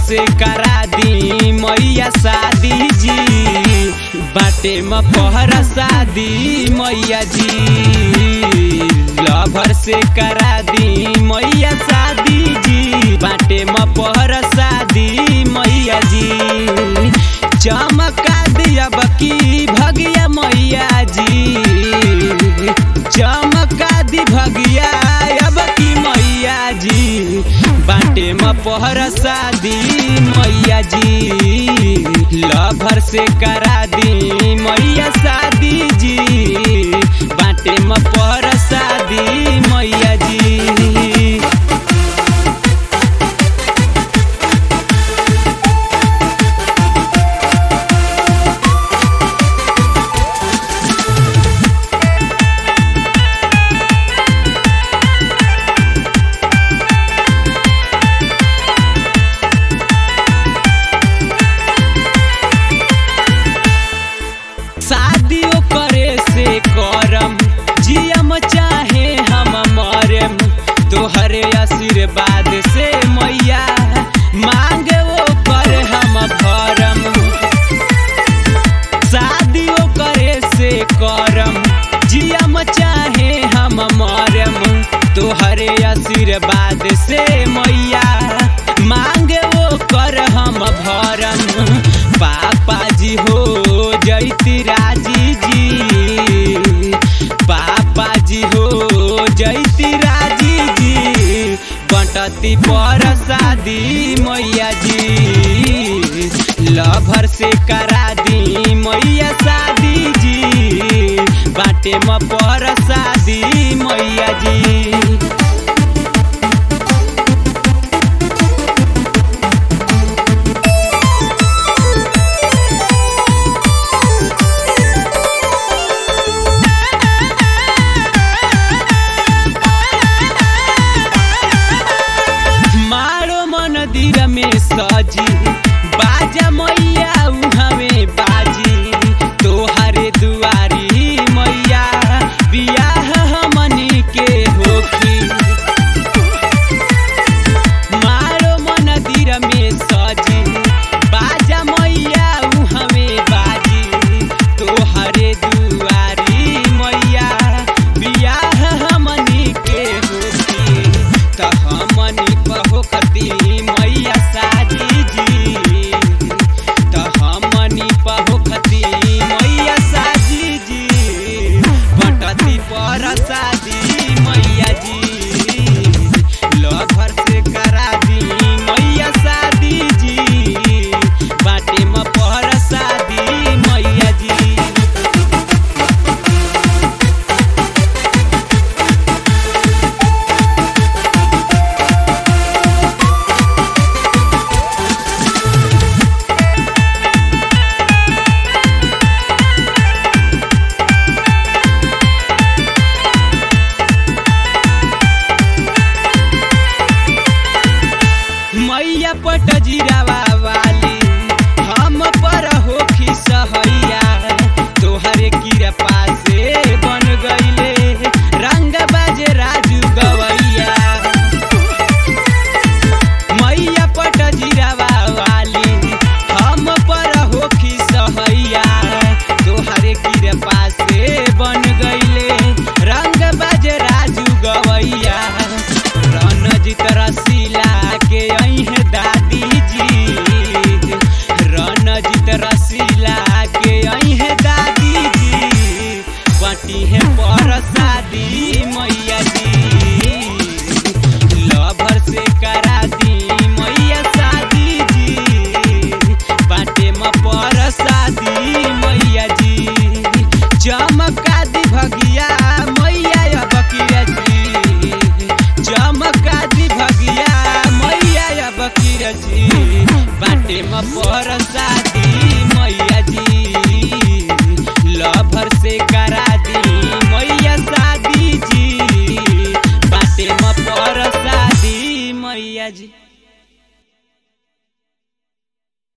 से करा दी मैया शादी जी बाटे में पहरा शादी मैया जी लभर से करा दी मैया शादी जी बाटे में पहरा शादी मैया जी चमका दिया बकी भगिया मैया जी चमका दी भगिया अब की मैया जी बाटे में पहर शादी मैया जी लभर से करा दी मैया शादी जी बाटे में पहर शादी मैया जी शादियों करे से करम जियम चाहे हम मरम तोहरे आशीर्वाद से मैया मांगे वो कर हम भरम शादियों करे से करम जियम चाहे हम मरम तोहरे आशीर्वाद से मैया मांगे वो कर हम भरम पापा जी हो जैती राजी जी पापा जी हो जैती राजी जी बंटती पर शादी मैया जी लभर से करा दी मैया शादी जी बाटे में पर शादी मैया जी मारो मंदिर में सजी बाजा मैया उहमे बाजी तोहरे दुआरी मैया बियाह हमनी के होखी मारो मंदिर में सजी बाजा मैया उहमे बाजी तोहरे दुआरी मैया बियाह हमनी के होखी त हमनी पहोखती मैया शादी जी त हमनी पहोखती मैया शादी जी बटती पर शादी मैया जी लभर से करा दी मैया शादी जी बाटे में पर शादी मैया जी मैया पट जिरावा वाली हम पर होखी सहैया तोहरे कृपा से बन गईले रंग बाजे राजू गवैया मैया पट जिरावा वाली हम पर होखी सहैया तोहरे कृपा से बन गईले रंग बाजे राजू गवैया रणजीत रसीला के अहे दादी जी रणजीत रसीला के अहे दादी जी बटी है पर शादी मैया जी लभर से करा दी मैया शादी जी बाटे में पर शादी मैया जी चमका दी भगिया मैया अब किया जी चमका दी भगिया मैया अब किया जी बाटे में पर शादी मैया जी लभर से करा दी मैया शादी जी बाटे में पर शादी मैया जी